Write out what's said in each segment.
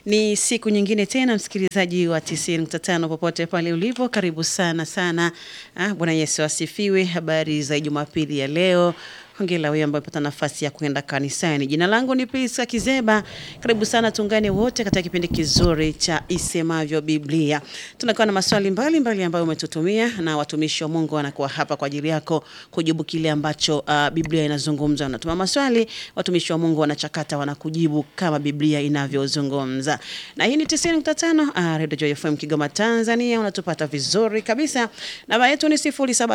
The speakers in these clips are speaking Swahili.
Ni siku nyingine tena, msikilizaji wa 90.5 popote pale ulipo, karibu sana sana. Ah, Bwana Yesu asifiwe. Habari za Jumapili ya leo. Hongera wewe ambaye umepata nafasi ya kwenda kanisani. Jina langu ni Priska Kizeba. Karibu sana, tuungane wote katika kipindi kizuri cha Isemavyo Biblia. Tunakuwa na maswali mbalimbali mbali ambayo umetutumia na watumishi wa Mungu wanakuwa hapa kwa ajili yako kujibu kile ambacho uh, Biblia inazungumza. Unatuma maswali, watumishi wa Mungu wanachakata, wanakujibu kama Biblia inavyozungumza. Na hii ni 90.5 uh, Radio Joy FM Kigoma Tanzania, unatupata vizuri kabisa. Namba yetu ni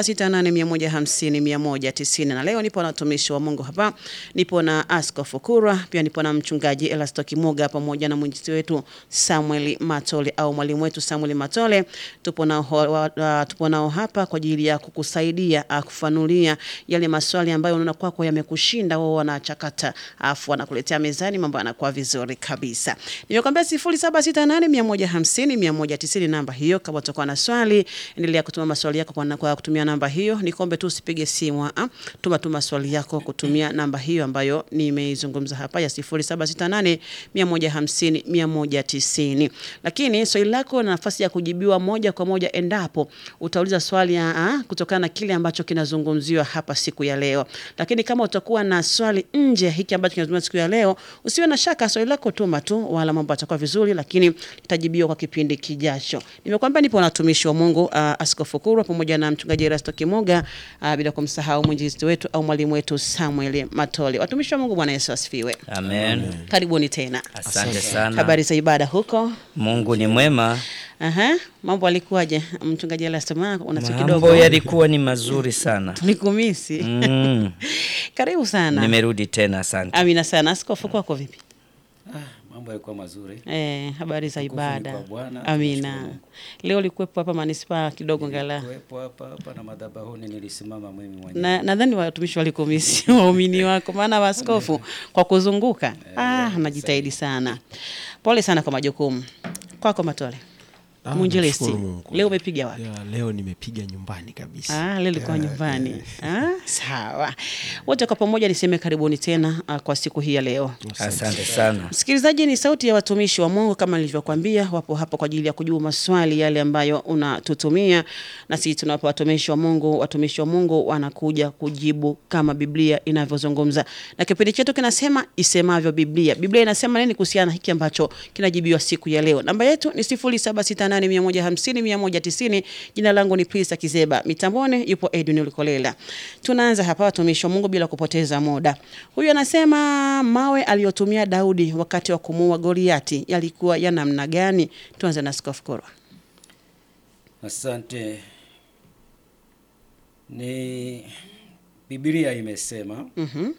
0768150190 na leo nipo na watumishi wa Mungu hapa. Nipo na Askofu Kurwa, pia nipo na mchungaji Elasto Kimuga pamoja na mwinjilisti wetu Samuel Matole au mwalimu wetu Samuel Matole. Tupo nao uh, tupo nao hapa kwa ajili ya kukusaidia uh, kufanulia yale maswali ambayo unaona kwako yamekushinda, wao wanachakata afu wanakuletea mezani, mambo yanakuwa vizuri kabisa. Nimekwambia 0768150190 namba hiyo. Kama utakuwa na swali, endelea kutuma maswali yako kwa, kwa kutumia namba hiyo. Nikombe tu usipige simu, uh, tuma tu maswali yako kutumia namba hiyo ambayo nimeizungumza hapa ya 0768 150 190. Lakini swali lako na nafasi ya kujibiwa moja kwa moja endapo utauliza swali ya, kutokana na kile ambacho kinazungumziwa hapa siku ya leo. Lakini kama utakuwa na swali nje ya hiki ambacho kinazungumziwa siku ya leo, usiwe na shaka, swali lako tuma tu, wala mambo yatakuwa vizuri, lakini litajibiwa kwa kipindi kijacho. Nimekwambia nipo na watumishi wa Mungu uh, Askofu Kurwa pamoja na mchungaji Erasto Kimuga uh, bila kumsahau mwinjilisti wetu au mwalimu wetu Samuel Matole. Watumishi wa Mungu, Bwana Yesu asifiwe. Amen. Karibuni tena. Asante sana. Habari za ibada huko? Mungu ni mwema. Aha, mambo alikuwaje mchungaji Erasto? Maana una siku Mambo kidogo yalikuwa ni mazuri sana. tulikumisi. Mm. Karibu sana. Nimerudi tena, asante. Amina sana. Askofu kwako vipi? Ah, mambo yalikuwa mazuri. Eh, habari za Tukufu ni ibada. kwa Bwana, Amina. tunashukuru. Leo ulikuwepo hapa manispaa kidogo ngala. Kuwepo hapa hapa na madhabahuni nilisimama mimi mwenyewe. Na nadhani watumishi walikumisi waumini wako, maana waskofu kwa kuzunguka ah, anajitahidi sana. Pole sana kwa majukumu. Kwako Matole. Ah, Mwinjilisti. nashukuru Mungu. Leo umepiga wapi? Ya, leo nimepiga nyumbani kabisa. Ah, leo ilikuwa Ya, nyumbani. eh, Ah, sawa. Wote kwa pamoja niseme karibuni tena ah, kwa siku hii ya leo. Asante sana. Msikilizaji, ni sauti ya watumishi wa Mungu kama nilivyokuambia, wapo hapa kwa ajili ya kujibu maswali yale ambayo unatutumia, na sisi tunawapa watumishi wa Mungu. Watumishi wa Mungu wanakuja kujibu kama Biblia inavyozungumza, na kipindi chetu kinasema isemavyo Biblia. Biblia inasema nini kuhusiana na hiki ambacho kinajibiwa siku ya leo? Namba yetu ni 0768150190. Jina langu ni Prista Kizeba, mitamboni yupo Edwin Ulikolela. Tunaanza hapa watumishi wa Mungu bila kupoteza muda. Huyu anasema mawe aliyotumia Daudi wakati wa kumuua Goliati yalikuwa ya namna gani? Tuanze na Askofu Kurwa. Asante. Ni Biblia imesema Mhm.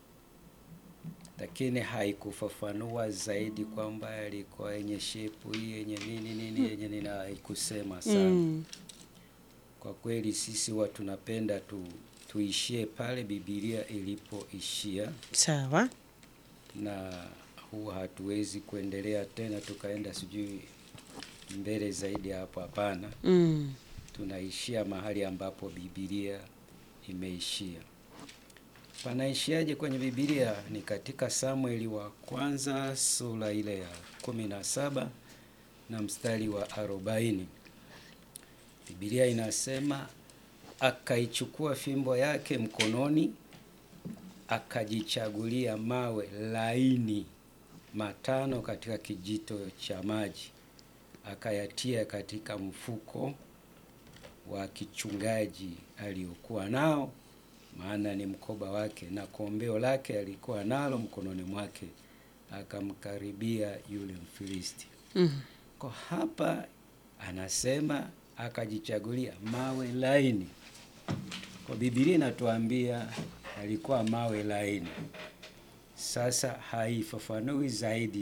lakini haikufafanua zaidi kwamba yalikuwa yenye shepu hii yenye nini nini yenye nini, haikusema sana. Mm. Kwa kweli sisi watu tunapenda tu tuishie pale Biblia ilipoishia, Sawa. na huwa hatuwezi kuendelea tena tukaenda sijui mbele zaidi ya hapo. Hapana, Mm. tunaishia mahali ambapo Biblia imeishia. Panaishiaje kwenye Biblia? Ni katika Samueli wa kwanza sura ile ya kumi na saba na mstari wa arobaini. Biblia inasema akaichukua fimbo yake mkononi, akajichagulia mawe laini matano katika kijito cha maji, akayatia katika mfuko wa kichungaji aliokuwa nao, maana ni mkoba wake, na kombeo lake alikuwa nalo mkononi mwake, akamkaribia yule Mfilisti. Mm. Kwa hapa anasema akajichagulia mawe laini. Kwa Biblia inatuambia alikuwa mawe laini. Sasa haifafanui zaidi,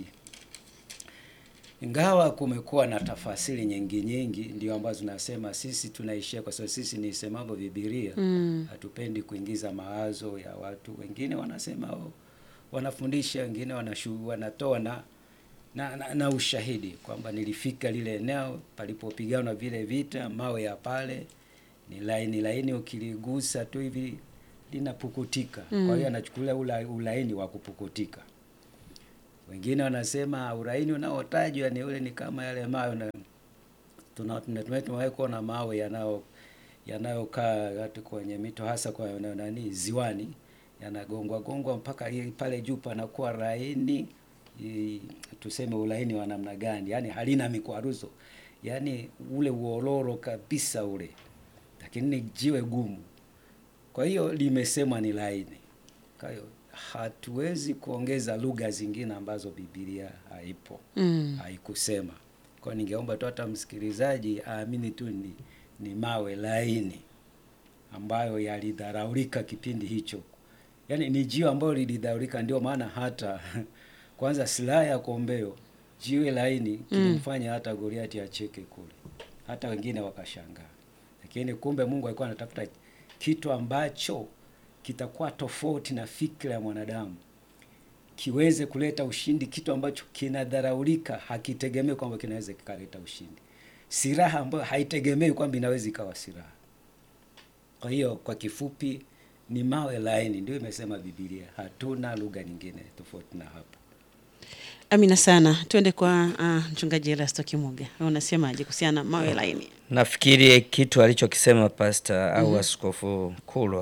ingawa kumekuwa na tafasiri nyingi nyingi, ndio ambazo tunasema sisi tunaishia, kwa sababu sisi ni isemavyo Biblia Mm. hatupendi kuingiza mawazo ya watu wengine. Wanasema oh, wanafundisha wengine wanashu, wanatoa na, na, na, na ushahidi kwamba nilifika lile eneo palipopiganwa vile vita, mawe ya pale ni laini laini, ukiligusa tu hivi linapukutika. Kwa hiyo anachukulia ula, ulaini wa kupukutika. Wengine wanasema ulaini unaotajwa ni ule ni kama yale mawe na tuna- tuna- tuna- tumewahi kuona mawe yanao yanayokaa hata kwenye mito hasa kwa na- nani ziwani yanagongwa gongwa mpaka ile pale juu panakuwa laini i- tuseme ulaini wa namna gani yani halina mikwaruzo yani ule uororo kabisa ule lakini ni jiwe gumu kwa hiyo limesemwa ni laini kwa hiyo hatuwezi kuongeza lugha zingine ambazo Biblia haipo Mm. haikusema. Kwa hiyo ningeomba tu hata msikilizaji aamini tu ni, ni mawe laini ambayo yalidharaulika kipindi hicho, yaani ni jiwe ambayo lilidharaulika. Ndio maana hata kwanza silaha ya kombeo, jiwe laini kilimfanya hata Goliati acheke kule, hata wengine wakashangaa. Lakini kumbe Mungu alikuwa anatafuta kitu ambacho kitakuwa tofauti na fikra ya mwanadamu kiweze kuleta ushindi, kitu ambacho kinadharaulika, hakitegemei kwamba kinaweza kikaleta ushindi, silaha ambayo haitegemei kwamba inaweza ikawa silaha. Kwa hiyo kwa kifupi ni mawe laini, ndio imesema Biblia. Hatuna lugha nyingine tofauti na hapo. Amina sana. Tuende kwa uh, mchungaji Erasto Kimuga. Wewe unasemaje kuhusiana na mawe laini? Nafikiri kitu alichokisema pasta au askofu Kulwa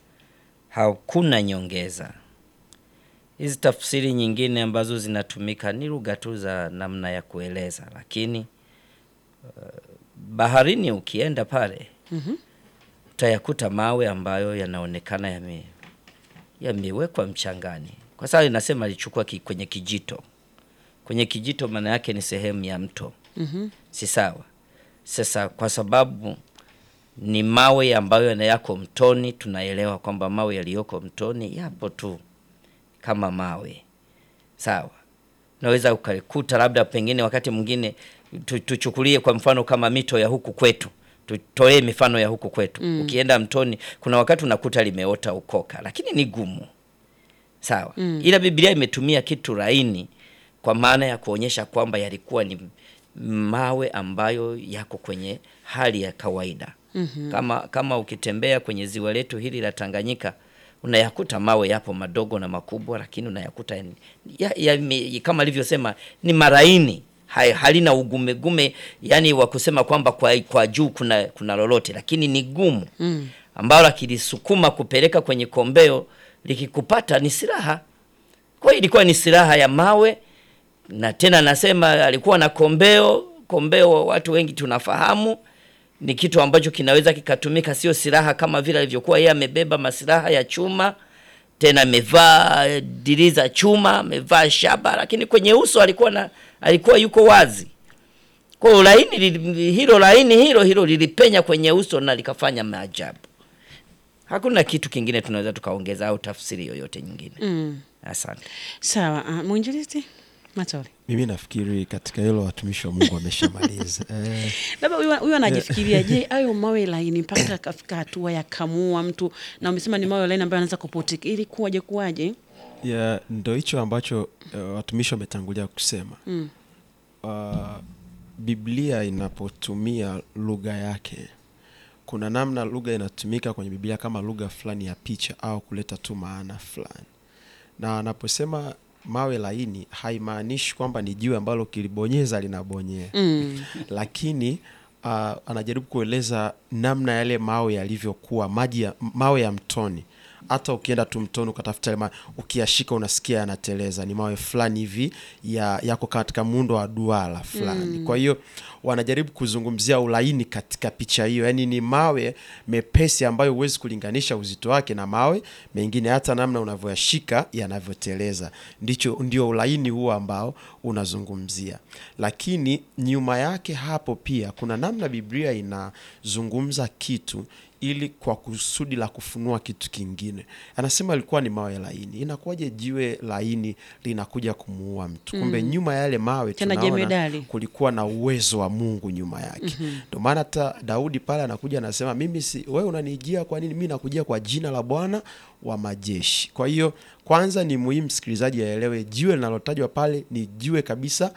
hakuna nyongeza. Hizi tafsiri nyingine ambazo zinatumika ni lugha tu za namna ya kueleza, lakini uh, baharini ukienda pale utayakuta mawe ambayo yanaonekana yame yamewekwa mchangani, kwa sababu inasema alichukua ki, kwenye kijito. Kwenye kijito maana yake ni sehemu ya mto si sawa? Sasa kwa sababu ni mawe ambayo yana- yako mtoni, tunaelewa kwamba mawe yaliyoko mtoni yapo tu kama mawe sawa. Unaweza ukalikuta labda pengine wakati mwingine tu, tuchukulie kwa mfano kama mito ya huku kwetu, tutolee mifano ya huku kwetu. Ukienda mtoni, kuna wakati unakuta limeota ukoka, lakini ni gumu sawa. Ila Biblia imetumia kitu laini kwa maana ya kuonyesha kwamba yalikuwa ni mawe ambayo yako kwenye hali ya kawaida. Kama kama ukitembea kwenye ziwa letu hili la Tanganyika unayakuta mawe yapo madogo na makubwa, lakini unayakuta ya, ya, ya, kama alivyosema ni maraini ha- halina ugumegume, yani wa kusema kwamba kwa, kwa juu kuna, kuna lolote, lakini ni gumu mm. ambalo akilisukuma kupeleka kwenye kombeo likikupata ni silaha. Kwa hiyo ilikuwa ni silaha ya mawe, na tena nasema alikuwa na kombeo. Kombeo watu wengi tunafahamu ni kitu ambacho kinaweza kikatumika, sio silaha kama vile alivyokuwa yeye amebeba masilaha ya chuma, tena amevaa diri za chuma, amevaa shaba, lakini kwenye uso alikuwa na alikuwa yuko wazi. Kwa hiyo laini lili- hilo laini hilo hilo lilipenya kwenye uso na likafanya maajabu. Hakuna kitu kingine tunaweza tukaongeza au tafsiri yoyote nyingine. Mm. Asante. Sawa, uh, mwinjilisti Matole. Mimi nafikiri katika hilo watumishi wa Mungu wameshamaliza. eh, Labda huyu huyu anajifikiria, je, hayo mawe laini mpaka akafika hatua ya kamua mtu, na umesema ni mawe laini ambayo anaweza kuputika, ili kuwaje kuwaje? ya ndo hicho ambacho uh, watumishi wametangulia kusema Mm. uh, Biblia inapotumia lugha yake, kuna namna lugha inatumika kwenye Biblia kama lugha fulani ya picha au kuleta tu maana fulani, na anaposema mawe laini haimaanishi kwamba ni jiwe ambalo kilibonyeza linabonyea Mm. lakini uh, anajaribu kueleza namna yale mawe yalivyokuwa maji ya, mawe ya mtoni hata ukienda tu mtoni ukatafuta yale mawe, ukiyashika unasikia yanateleza ni mawe fulani hivi ya, yako katika muundo wa duara fulani kwa hiyo wanajaribu kuzungumzia ulaini katika picha hiyo yaani ni mawe mepesi ambayo huwezi kulinganisha uzito wake na mawe mengine hata namna unavyoyashika yanavyoteleza ndicho ndio ulaini huo ambao unazungumzia lakini nyuma yake hapo pia kuna namna biblia inazungumza kitu ili kwa kusudi la kufunua kitu kingine anasema ilikuwa ni mawe laini inakuwaje jiwe laini linakuja kumuua mtu kumbe nyuma ya yale mawe Tena tunaona jemedali. kulikuwa na uwezo wa mungu nyuma yake ndio maana hata daudi pale anakuja anasema mimi si wewe unanijia kwa nini mi nakujia kwa jina la bwana wa majeshi kwa hiyo kwanza ni muhimu msikilizaji aelewe jiwe linalotajwa pale ni jiwe kabisa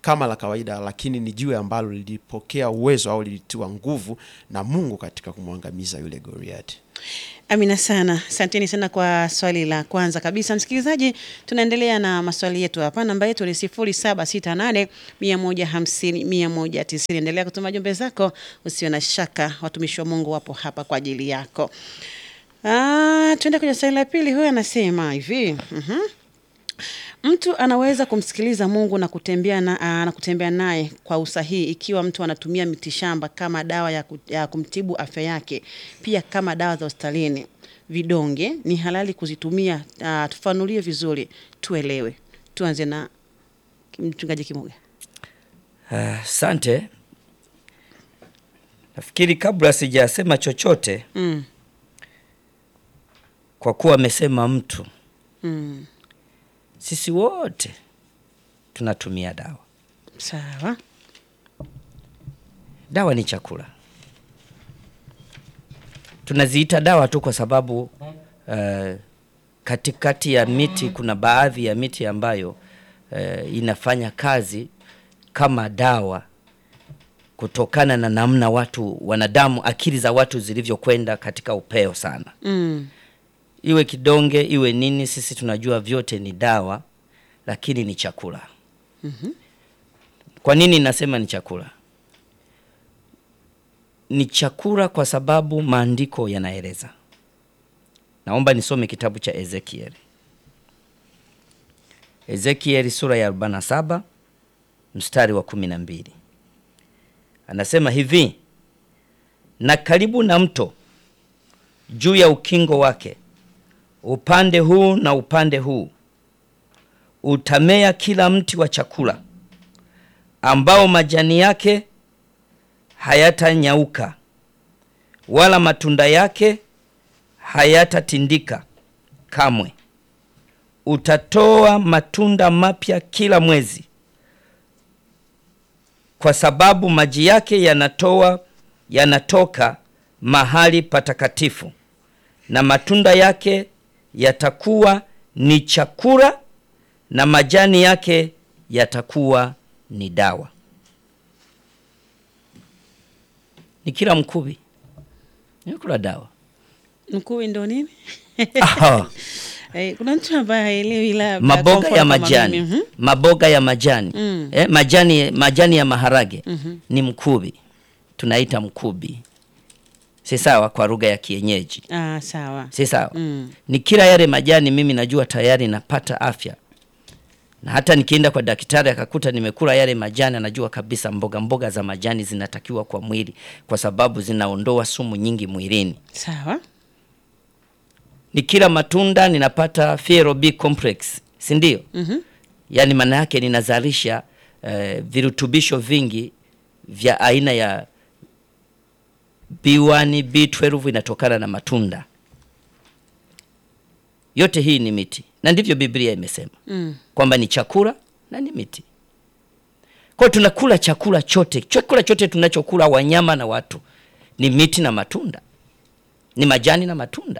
kama la kawaida, lakini ni jiwe ambalo lilipokea uwezo au lilitiwa nguvu na Mungu katika kumwangamiza yule Goliati. Amina sana, asanteni sana kwa swali la kwanza kabisa. Msikilizaji, tunaendelea na maswali yetu hapa. Namba yetu ni sifuri saba sita nane mia moja hamsini mia moja tisini. Endelea kutuma jumbe zako, usio na shaka, watumishi wa Mungu wapo hapa kwa ajili yako. Ah, tuende kwenye swali la pili. Huyu anasema hivi mhm. Mtu anaweza kumsikiliza Mungu na kutembea na, aa, na kutembea naye kwa usahihi ikiwa mtu anatumia mitishamba kama dawa ya, ku, ya kumtibu afya yake, pia kama dawa za hospitalini. Vidonge ni halali kuzitumia? Uh, tufanulie vizuri tuelewe. Tuanze na mchungaji Kimuga. Asante. Nafikiri kabla sijasema chochote Mm, kwa kuwa amesema mtu, mm, sisi wote tunatumia dawa. sawa. Dawa ni chakula. Tunaziita dawa tu kwa sababu uh, katikati ya miti kuna baadhi ya miti ambayo uh, inafanya kazi kama dawa kutokana na namna watu wanadamu, akili za watu zilivyokwenda katika upeo sana. Mm, Iwe kidonge iwe nini, sisi tunajua vyote ni dawa, lakini ni chakula. Kwa nini nasema ni chakula? Ni chakula kwa sababu maandiko yanaeleza. Naomba nisome kitabu cha Ezekieli, Ezekieli sura ya 47 mstari wa kumi na mbili anasema hivi: na karibu na mto juu ya ukingo wake upande huu na upande huu utamea kila mti wa chakula ambao majani yake hayatanyauka wala matunda yake hayatatindika kamwe. Utatoa matunda mapya kila mwezi, kwa sababu maji yake yanatoa yanatoka mahali patakatifu, na matunda yake yatakuwa ni chakula, na majani yake yatakuwa ni dawa. Ni kila mkubi ni kula dawa. mkuwi ndo nini? Aha. Eh, kuna mtu ambaye haelewi labda kwa maboga mfano ya kama majani mimi. Mhm. maboga ya majani Mm. eh, majani majani ya maharage ni mkubi, tunaita mkubi, si sawa kwa lugha ya kienyeji, Ah, sawa. si sawa Mm. ni kila yale majani, mimi najua tayari napata afya, na hata nikienda kwa daktari akakuta nimekula yale majani, anajua kabisa mboga mboga za majani zinatakiwa kwa mwili, kwa sababu zinaondoa sumu nyingi mwilini. Sawa. Ni kila matunda ninapata Fiero B complex, si ndio? Mhm. Yaani maana yake ninazalisha eh, virutubisho vingi vya aina ya B1, B12 inatokana na matunda. Yote hii ni miti, na ndivyo Biblia imesema Mm. kwamba ni chakula na ni miti. Kwa hiyo tunakula chakula chote, chakula chote tunachokula wanyama na watu ni miti na matunda, ni majani na matunda.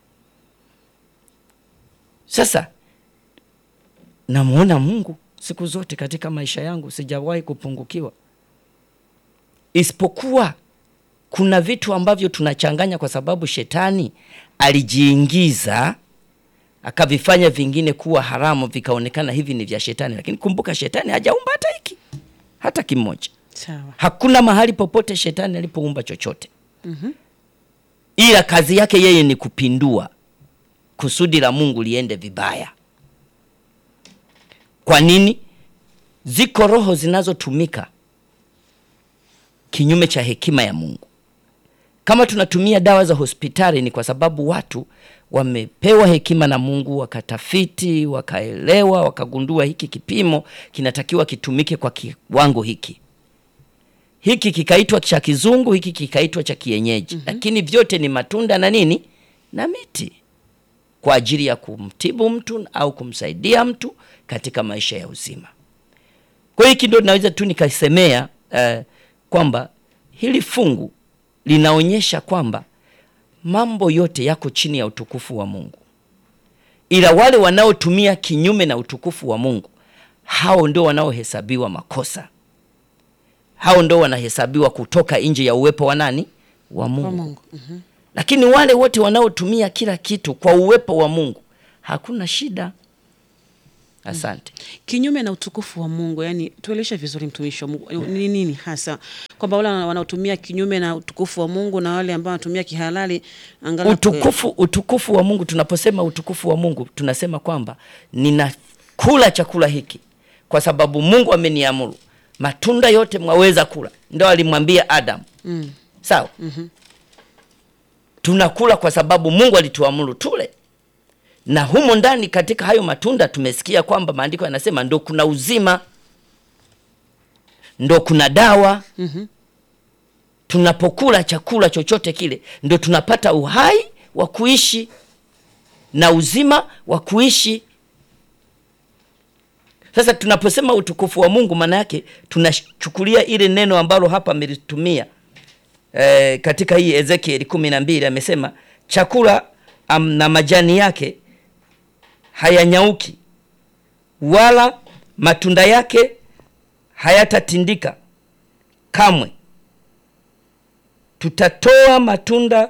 Sasa namuona Mungu siku zote katika maisha yangu, sijawahi kupungukiwa, isipokuwa kuna vitu ambavyo tunachanganya kwa sababu shetani alijiingiza akavifanya vingine kuwa haramu, vikaonekana hivi ni vya shetani. Lakini kumbuka, shetani hajaumba hata hiki hata kimoja. Sawa. Hakuna mahali popote shetani alipoumba chochote ila kazi yake yeye ni kupindua kusudi la Mungu liende vibaya. Kwa nini? Ziko roho zinazotumika kinyume cha hekima ya Mungu. Kama tunatumia dawa za hospitali, ni kwa sababu watu wamepewa hekima na Mungu, wakatafiti, wakaelewa, wakagundua hiki kipimo kinatakiwa kitumike kwa kiwango hiki hiki kikaitwa cha kizungu, hiki kikaitwa cha kienyeji, lakini vyote ni matunda na nini na miti kwa ajili ya kumtibu mtu au kumsaidia mtu katika maisha ya uzima. Kwa hiyo hiki ndio naweza tu nikasemea eh, kwamba hili fungu linaonyesha kwamba mambo yote yako chini ya utukufu wa Mungu, ila wale wanaotumia kinyume na utukufu wa Mungu hao ndio wanaohesabiwa makosa, hao ndio wanahesabiwa kutoka nje ya uwepo wa nani? Wa Mungu. Kwa Mungu. Mhm. Lakini wale wote wanaotumia kila kitu kwa uwepo wa Mungu hakuna shida. Asante. Kinyume na utukufu wa Mungu, yani tueleshe vizuri, mtumishi wa Mungu, ni nini hasa kwamba wale wanaotumia kinyume na utukufu wa Mungu na wale ambao wanatumia kihalali angalau Utukufu, utukufu wa Mungu. Tunaposema utukufu wa Mungu, tunasema kwamba ninakula chakula hiki kwa sababu Mungu ameniamuru, matunda yote mwaweza kula. Ndio alimwambia Adamu. Mm. Sawa. Tunakula kwa sababu Mungu alituamuru tule, na humo ndani katika hayo matunda tumesikia kwamba maandiko yanasema ndo kuna uzima, ndo kuna dawa. Tunapokula chakula chochote kile, ndo tunapata uhai wa kuishi na uzima wa kuishi. Sasa tunaposema utukufu wa Mungu, maana yake tunachukulia ile neno ambalo hapa amelitumia eh, katika hii Ezekieli kumi na mbili amesema chakula am, na majani yake hayanyauki wala matunda yake hayatatindika kamwe. Tutatoa matunda,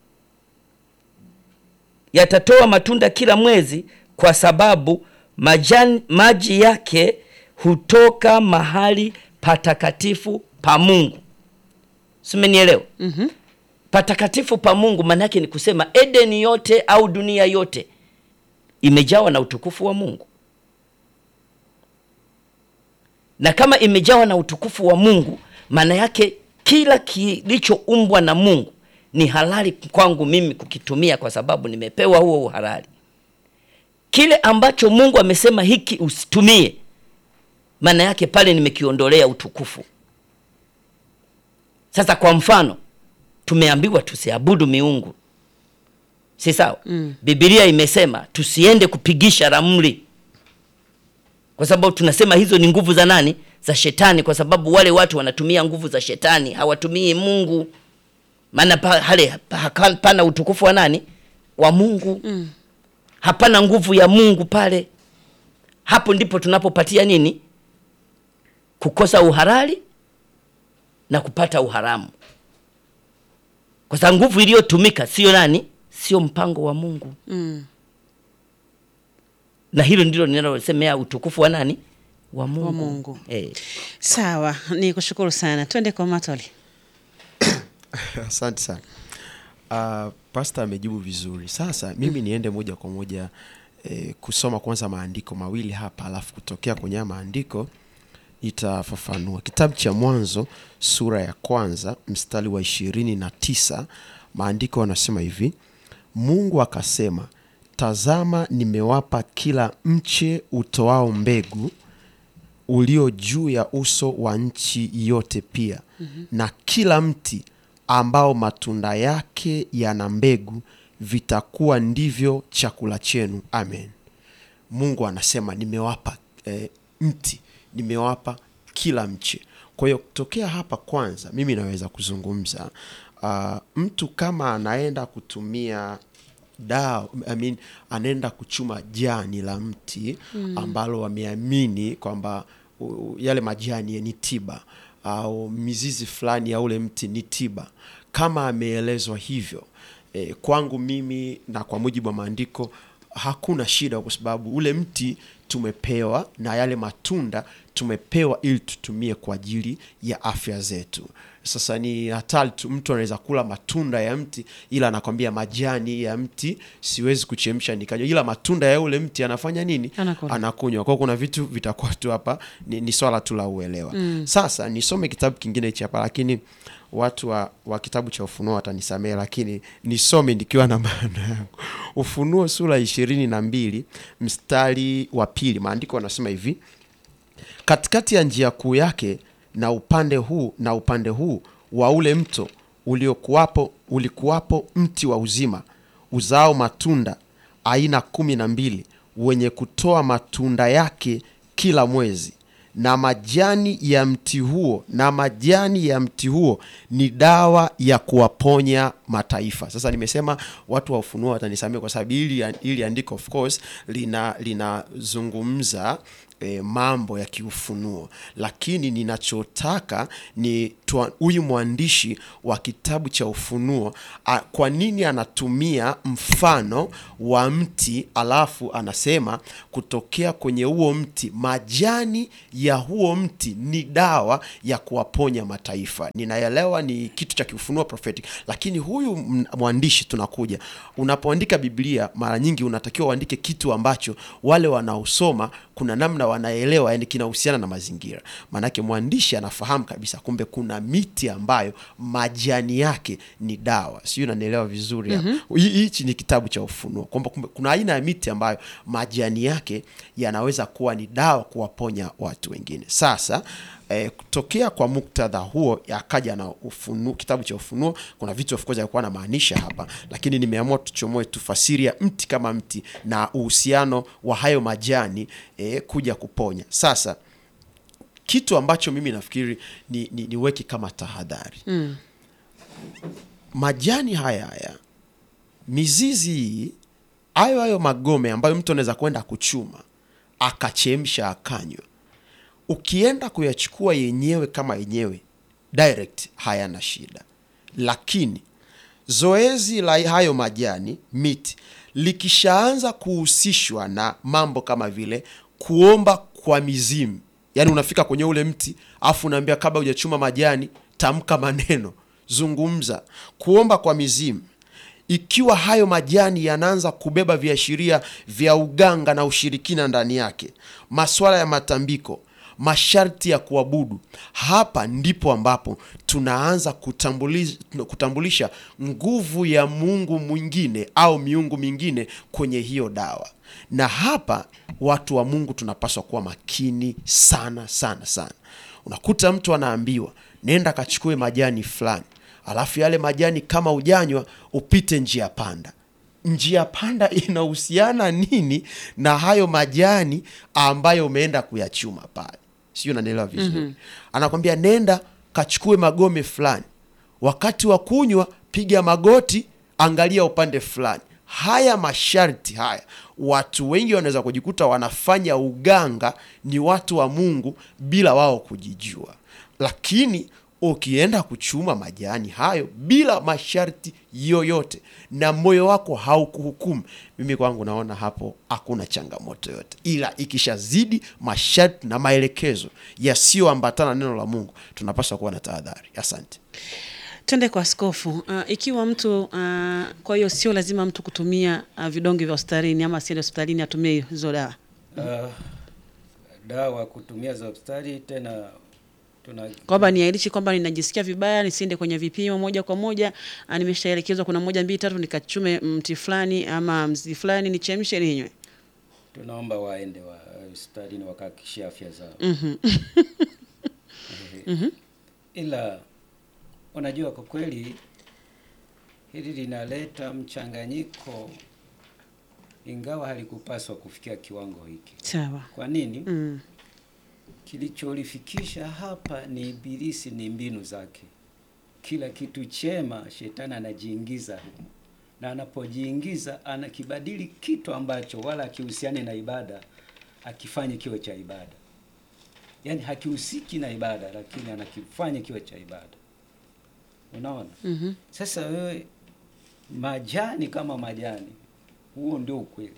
yatatoa matunda kila mwezi, kwa sababu majani, maji yake hutoka mahali patakatifu pa Mungu. Simenielewa? Mhm. Patakatifu pa Mungu maana yake ni kusema Edeni yote au dunia yote imejawa na utukufu wa Mungu, na kama imejawa na utukufu wa Mungu, maana yake kila kilichoumbwa na Mungu ni halali kwangu mimi kukitumia, kwa sababu nimepewa huo uhalali. Kile ambacho Mungu amesema hiki usitumie, maana yake pale nimekiondolea utukufu. Sasa kwa mfano, tumeambiwa tusiabudu miungu, si sawa? Mm. Biblia imesema tusiende kupigisha ramli, kwa sababu tunasema hizo ni nguvu za nani? Za shetani, kwa sababu wale watu wanatumia nguvu za shetani, hawatumii Mungu. Maana pa, hale pa- hapana utukufu wa nani? Wa Mungu. Mm. Hapana nguvu ya Mungu pale. Hapo ndipo tunapopatia nini? Kukosa uhalali na kupata uharamu, kwa sababu nguvu iliyotumika sio nani? Sio mpango wa Mungu, Mm. na hilo ndilo ninalosemea utukufu wa nani? Wa Mungu, Mungu. Eh. Sawa, ni kushukuru sana. Twende kwa Matoli. asante sana uh, pasta amejibu vizuri sasa mimi niende moja kwa moja eh, kusoma kwanza maandiko mawili hapa alafu kutokea kwenye haya maandiko itafafanua kitabu cha mwanzo sura ya kwanza mstari wa ishirini na tisa maandiko yanasema hivi mungu akasema tazama nimewapa kila mche utoao mbegu ulio juu ya uso wa nchi yote pia mm-hmm. na kila mti ambao matunda yake yana mbegu vitakuwa ndivyo chakula chenu amen mungu anasema nimewapa eh, mti nimewapa kila mche kwa hiyo kutokea hapa kwanza mimi naweza kuzungumza uh, mtu kama anaenda kutumia dawa I mean, anaenda kuchuma jani la mti mm. ambalo wameamini kwamba u- yale majani ni tiba au mizizi fulani ya ule mti ni tiba kama ameelezwa hivyo e, kwangu mimi na kwa mujibu wa maandiko hakuna shida kwa sababu ule mti tumepewa na yale matunda tumepewa ili tutumie kwa ajili ya afya zetu sasa ni hatari tu mtu anaweza kula matunda ya mti ila anakwambia majani ya mti siwezi kuchemsha nikanywa ila matunda ya ule mti anafanya nini Anakula. anakunywa kwao kuna vitu vitakuwa tu hapa ni, ni swala tu la uelewa mm. sasa nisome kitabu kingine hichi hapa lakini watu wa, wa kitabu cha ufunuo watanisamee lakini nisome nikiwa na maana yangu ufunuo sura ishirini na mbili mstari wa pili maandiko yanasema hivi katikati ya njia kuu yake na upande huu na upande huu wa ule mto uliokuwapo ulikuwapo mti wa uzima uzao matunda aina kumi na mbili wenye kutoa matunda yake kila mwezi na majani ya mti huo na majani ya mti huo ni dawa ya kuwaponya mataifa sasa nimesema watu wa ufunuo watanisamia kwa sababu ili, ili andiko of course lina linazungumza e, mambo ya kiufunuo lakini ninachotaka ni tua- huyu mwandishi wa kitabu cha ufunuo a, kwa nini anatumia mfano wa mti alafu anasema kutokea kwenye huo mti majani ya huo mti ni dawa ya kuwaponya mataifa ninaelewa ni kitu cha kiufunuo prophetic lakini huyu m- mwandishi tunakuja unapoandika biblia mara nyingi unatakiwa uandike kitu ambacho wale wanaosoma kuna namna wanaelewa yani kinahusiana na mazingira maanake mwandishi anafahamu kabisa kumbe kuna miti ambayo majani yake ni dawa sijui unanielewa vizuri mm-hmm. hichi ni kitabu cha ufunuo kwamba kumbe kuna aina ya miti ambayo majani yake yanaweza kuwa ni dawa kuwaponya watu wengine sasa eh, kutokea kwa muktadha huo akaja na ufunuo, kitabu cha Ufunuo. Kuna vitu of course alikuwa anamaanisha hapa, lakini nimeamua tuchomoe tufasiri ya mti kama mti na uhusiano wa hayo majani eh, kuja kuponya. Sasa kitu ambacho mimi nafikiri ni, ni, niweke kama tahadhari mm. majani haya haya mizizi hii hayo hayo magome ambayo mtu anaweza kwenda kuchuma akachemsha akanywa ukienda kuyachukua yenyewe kama yenyewe direct hayana shida lakini zoezi la hayo majani miti likishaanza kuhusishwa na mambo kama vile kuomba kwa mizimu yaani unafika kwenye ule mti afu unaambia kabla hujachuma majani tamka maneno zungumza kuomba kwa mizimu ikiwa hayo majani yanaanza kubeba viashiria vya uganga na ushirikina ndani yake maswala ya matambiko masharti ya kuabudu hapa ndipo ambapo tunaanza kutambulisha, kutambulisha nguvu ya mungu mwingine au miungu mingine kwenye hiyo dawa na hapa watu wa mungu tunapaswa kuwa makini sana sana sana unakuta mtu anaambiwa nenda kachukue majani fulani alafu yale majani kama ujanywa upite njia panda njia panda inahusiana nini na hayo majani ambayo umeenda kuyachuma pale sijui unanielewa vizuri mm-hmm. anakwambia nenda kachukue magome fulani wakati wa kunywa piga magoti angalia upande fulani haya masharti haya watu wengi wanaweza kujikuta wanafanya uganga ni watu wa mungu bila wao kujijua lakini ukienda kuchuma majani hayo bila masharti yoyote na moyo wako haukuhukumu mimi kwangu naona hapo hakuna changamoto yote ila ikishazidi masharti na maelekezo yasiyoambatana na neno la mungu tunapaswa kuwa na tahadhari asante Twende kwa askofu. Uh, ikiwa mtu uh, kwa hiyo sio lazima mtu kutumia uh, vidonge vya hospitalini ama asiende hospitalini atumie hizo dawa. Uh, dawa kutumia za hospitali tena tuna kwamba niairishi kwamba ninajisikia vibaya nisiende kwenye vipimo moja kwa moja ah, nimeshaelekezwa kuna moja mbili tatu nikachume mti fulani ama mzi fulani nichemshe ninywe tunaomba waende wa hospitalini wakahakikishia afya zao Eh, ila unajua kwa kweli hili linaleta mchanganyiko ingawa halikupaswa kufikia kiwango hiki sawa kwa nini mm. kilicholifikisha hapa ni ibilisi ni mbinu zake kila kitu chema shetani anajiingiza humo na anapojiingiza anakibadili kitu ambacho wala akihusiani na ibada akifanye kiwe cha ibada yaani hakihusiki na ibada lakini anakifanya kiwe cha ibada unaona mm sasa wewe majani kama majani huo ndio ukweli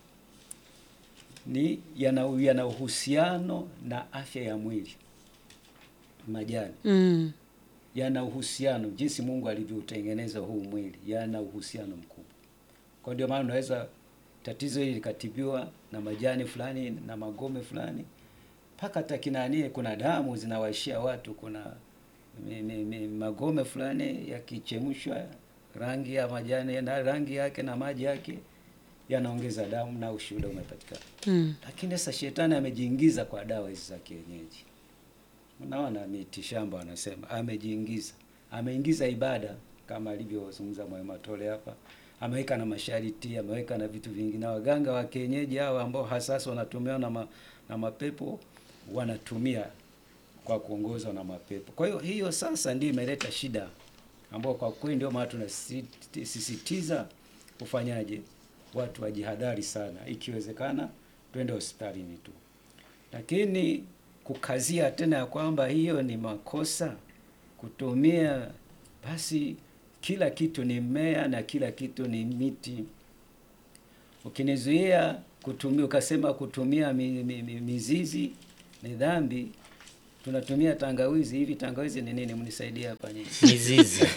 ni yana yana uhusiano na afya ya mwili majani mm. yana uhusiano jinsi Mungu alivyoutengeneza huu mwili, yana uhusiano mkubwa. Kwa ndio maana unaweza tatizo hili likatibiwa na majani fulani na magome fulani, mpaka hata kinani, kuna damu zinawaishia watu, kuna mi, mi, mi, magome fulani yakichemshwa, rangi ya majani na rangi yake na maji yake yanaongeza damu na ushuhuda umepatikana. Mm. Lakini sasa shetani amejiingiza kwa dawa hizi za kienyeji. Unaona, miti shamba wanasema amejiingiza, ameingiza ibada kama alivyozungumza Mwalimu Matole hapa, ameweka na masharti, ameweka na vitu vingi, na waganga wa kienyeji hao ambao hasasa wanatumiwa na, ma, na mapepo wanatumia kwa kuongozwa na mapepo. Kwa hiyo hiyo sasa ndio imeleta shida ambao kwa kweli ndio maana tunasisitiza kufanyaje, watu wajihadhari sana, ikiwezekana twende hospitalini tu lakini kukazia tena ya kwamba hiyo ni makosa kutumia, basi kila kitu ni mmea na kila kitu ni miti. Ukinizuia kutumia, ukasema kutumia mi, mi, mi, mizizi ni dhambi, tunatumia tangawizi. Hivi tangawizi ni nini? Mnisaidie hapa nyinyi. mizizi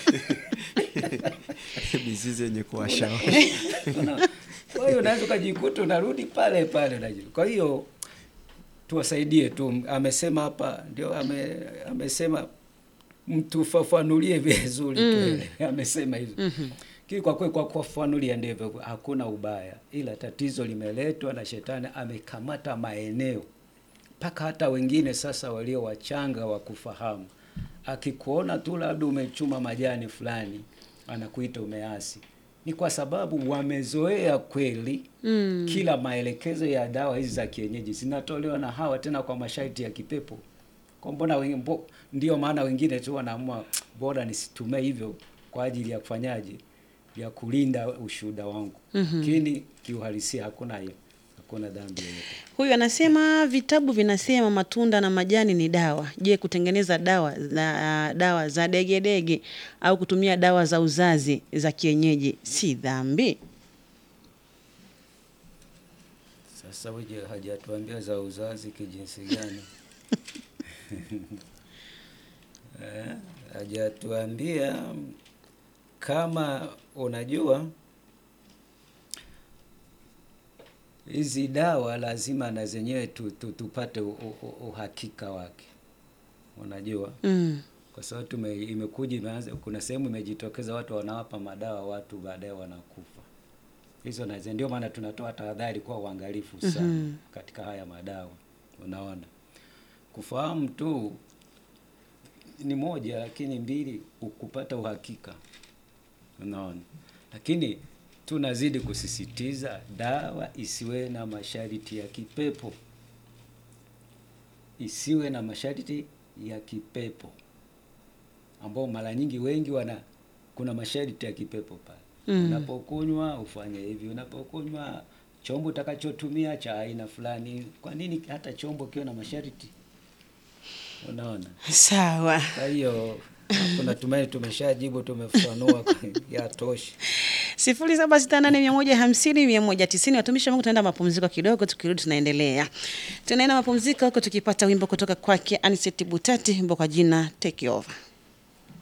mizizi yenye kuwasha Una- Kwa hiyo unaweza ukajikuta unarudi pale pale unajua. Kwa hiyo tuwasaidie tu, amesema hapa ndio ame, amesema mtufafanulie vizuri tuelewe. Amesema hivyo kili kwa kweli, kwa kufafanulia ndivyo, hakuna ubaya, ila tatizo limeletwa na shetani, amekamata maeneo mpaka hata wengine sasa walio wachanga wa kufahamu, akikuona tu labda umechuma majani fulani, anakuita umeasi. Ni kwa sababu wamezoea kweli mm. kila maelekezo ya dawa hizi za kienyeji zinatolewa na hawa tena kwa masharti ya kipepo. Kwa mbona wengi, mbo, ndio maana wengine tu wanaamua bora nisitumie hivyo kwa ajili ya kufanyaje, ya kulinda ushuhuda wangu, lakini kiuhalisia hakuna hiyo, hakuna dhambi yoyote. Huyu anasema vitabu vinasema matunda na majani ni dawa. Je, kutengeneza dawa za dawa za degedege au kutumia dawa za uzazi za kienyeji si dhambi? Sasa uje hajatuambia za uzazi kijinsi gani? Eh, hajatuambia kama unajua hizi dawa lazima na zenyewe tu, tu, tupate u, u, u, uhakika wake, unajua Mm. kwa sababu tume imekuja imeanza, kuna sehemu imejitokeza watu wanawapa madawa watu baadaye wanakufa. Hizo na zi- ndio maana tunatoa tahadhari kwa uangalifu sana katika haya madawa. Unaona, kufahamu tu ni moja, lakini mbili u- kupata uhakika. Unaona, lakini tunazidi kusisitiza dawa isiwe na masharti ya kipepo, isiwe na masharti ya kipepo ambao mara nyingi wengi wana kuna masharti ya kipepo pale. Unapokunywa ufanye hivi, unapokunywa chombo utakachotumia cha aina fulani. Kwa nini hata chombo kiwe na masharti? Unaona, Sawa. kwa hiyo kuna tumaini tumeshajibu, tumefafanua ya tosha. sifuri saba sita nane mia moja hamsini mia moja tisini. Watumishi wa Mungu, tunaenda mapumziko kidogo, tukirudi tunaendelea. Tunaenda mapumziko huko tukipata wimbo kutoka kwake Aniseti Butati, wimbo kwa jina Take Over.